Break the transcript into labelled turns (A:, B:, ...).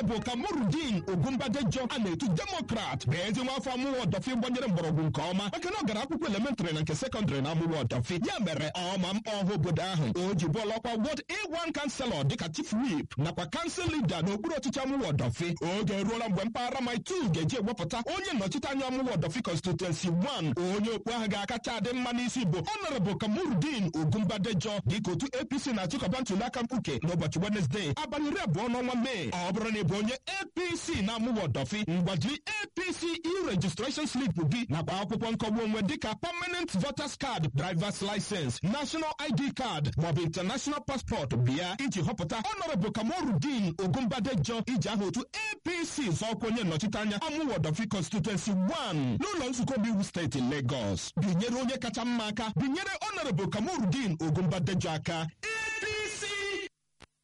A: honorable kamorudin ogumbadejo a na-etu demokrat bụ ezi nwa afọ amụwa ọdọfi gbanyere mgbọrọgwụ nke ọma maka na ọ gara akwụkwọ elementrị na nke sekọndịrị na amụwa ọdọfi ya mere ọma mkpa ọha obodo ahụ o ji bụọla ọkwa wọd a1 kanselọ dịka chief whip nakwa kansụl lida n'okpuru ọchịchị amụwa ọdọfi oge eruola mgbe mpaghara maitu ga-eji ewepụta onye nnọchite anya amụwa ọdọfi constituency 1 onye okpu ahụ ga-akacha adị mma n'isi bụ honorable kamorudin ogumbadejo dịka otu apc na-achịkọba ntụliaka mkpuke n'ụbọchị wenezdee abalị iri abụọ n'ọnwa mee ọ bụrụ na ị bụ onye apc na-amụwa ọdọfi ngwajiri apc e-registration slip gị nakwa akwụkwọ nkọgbu onwe dịka permanent voters card drivers license national id card maọbụ international passport bịa iji họpụta honorable kamorudin ogumbadejo iji aha otu apc zọọkwa onye nnọchite anya amụwa ọdọfi constituency 1 n'ụlọ nzukọ omeiwu steeti lagos binyere onye kacha mma aka binyere honorable kamorudin ogumbadejo aka